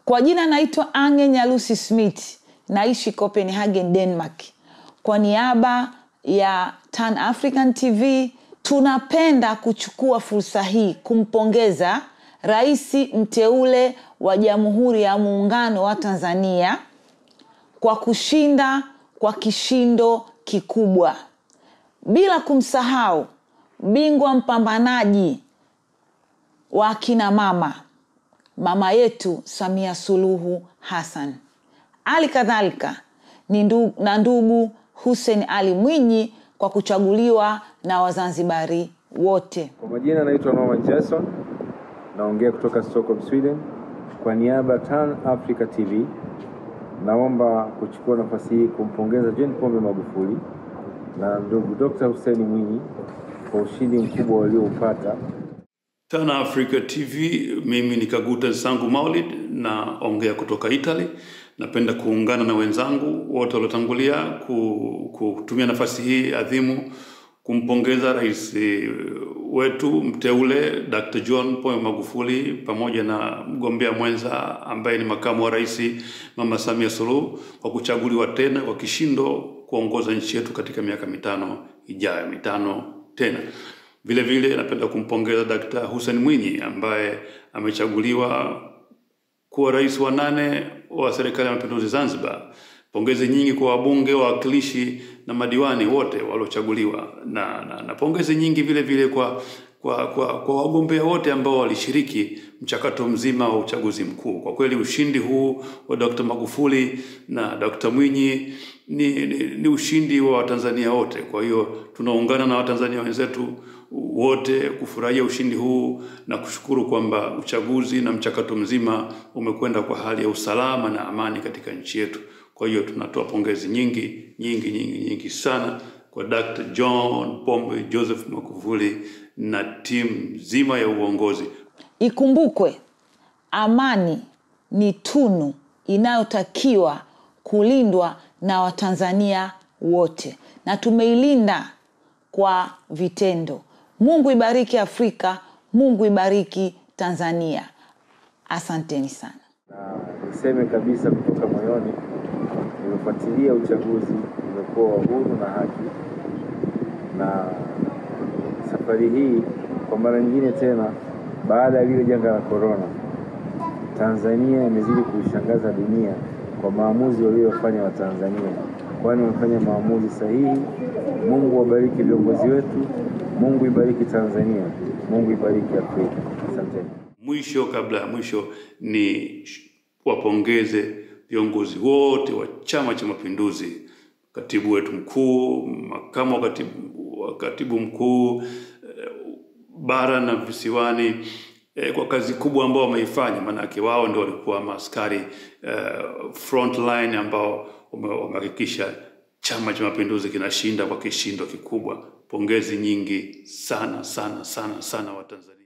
kwa jina naitwa ange nyalusi smith naishi copenhagen denmark kwa niaba ya tan african tv tunapenda kuchukua fursa hii kumpongeza rais mteule wa jamhuri ya muungano wa tanzania kwa kushinda kwa kishindo kikubwa bila kumsahau bingwa mpambanaji wa akina mama mama yetu samia suluhu hassan hali kadhalika ni ndu, na ndugu hussein ali mwinyi kwa kuchaguliwa na wazanzibari wote Kwa majina naitwa Norman Jason, naongea kutoka Stockholm, Sweden. Kwa niaba ya Tan Africa TV, naomba kuchukua nafasi hii kumpongeza John Pombe Magufuli na ndugu Dr. Hussein Mwinyi kwa ushindi mkubwa walioupata. Tana Africa TV, mimi ni Kaguta Sangu Maulid na ongea kutoka Italy. Napenda kuungana na wenzangu wote waliotangulia ku- kutumia nafasi hii adhimu kumpongeza rais wetu mteule Dr. John Pombe Magufuli pamoja na mgombea mwenza ambaye ni makamu wa rais Mama Samia Suluhu kwa kuchaguliwa tena kwa kishindo kuongoza nchi yetu katika miaka mitano ijayo, mitano tena. Vile vile napenda kumpongeza Dkt. Hussein Mwinyi ambaye amechaguliwa kuwa rais wa nane wa serikali ya mapinduzi Zanzibar. Pongezi nyingi kwa wabunge, wawakilishi na madiwani wote waliochaguliwa na, na, na pongezi nyingi vile vile kwa kwa, kwa, kwa wagombea wote ambao walishiriki mchakato mzima wa uchaguzi mkuu. Kwa kweli ushindi huu wa Dr. Magufuli na Dr. Mwinyi ni, ni, ni ushindi wa Watanzania wote. Kwa hiyo tunaungana na Watanzania wenzetu wote kufurahia ushindi huu na kushukuru kwamba uchaguzi na mchakato mzima umekwenda kwa hali ya usalama na amani katika nchi yetu. Kwa hiyo tunatoa pongezi nyingi nyingi nyingi nyingi sana kwa Dr. John Pombe Joseph Magufuli na timu nzima ya uongozi. ikumbukwe amani ni tunu inayotakiwa kulindwa na watanzania wote na tumeilinda kwa vitendo mungu ibariki afrika mungu ibariki tanzania asanteni sana na niseme kabisa kutoka moyoni, nimefuatilia uchaguzi, umekuwa wa huru na haki, na safari hii kwa mara nyingine tena, baada ya lile janga la korona, Tanzania imezidi kuishangaza dunia kwa maamuzi waliyofanya Watanzania, kwani wamefanya maamuzi sahihi. Mungu wabariki viongozi wetu, Mungu ibariki Tanzania, Mungu ibariki Afrika. Asanteni. Mwisho kabla ya mwisho ni sh- wapongeze viongozi wote wa Chama cha Mapinduzi, katibu wetu mkuu, makamu wa katibu, wa katibu mkuu eh, bara na visiwani eh, kwa kazi kubwa ambao wameifanya, maanake wao ndio walikuwa maaskari eh, front line ambao wame- wamehakikisha Chama cha Mapinduzi kinashinda kwa kishindo kikubwa. Pongezi nyingi sana sana sana sana Watanzania.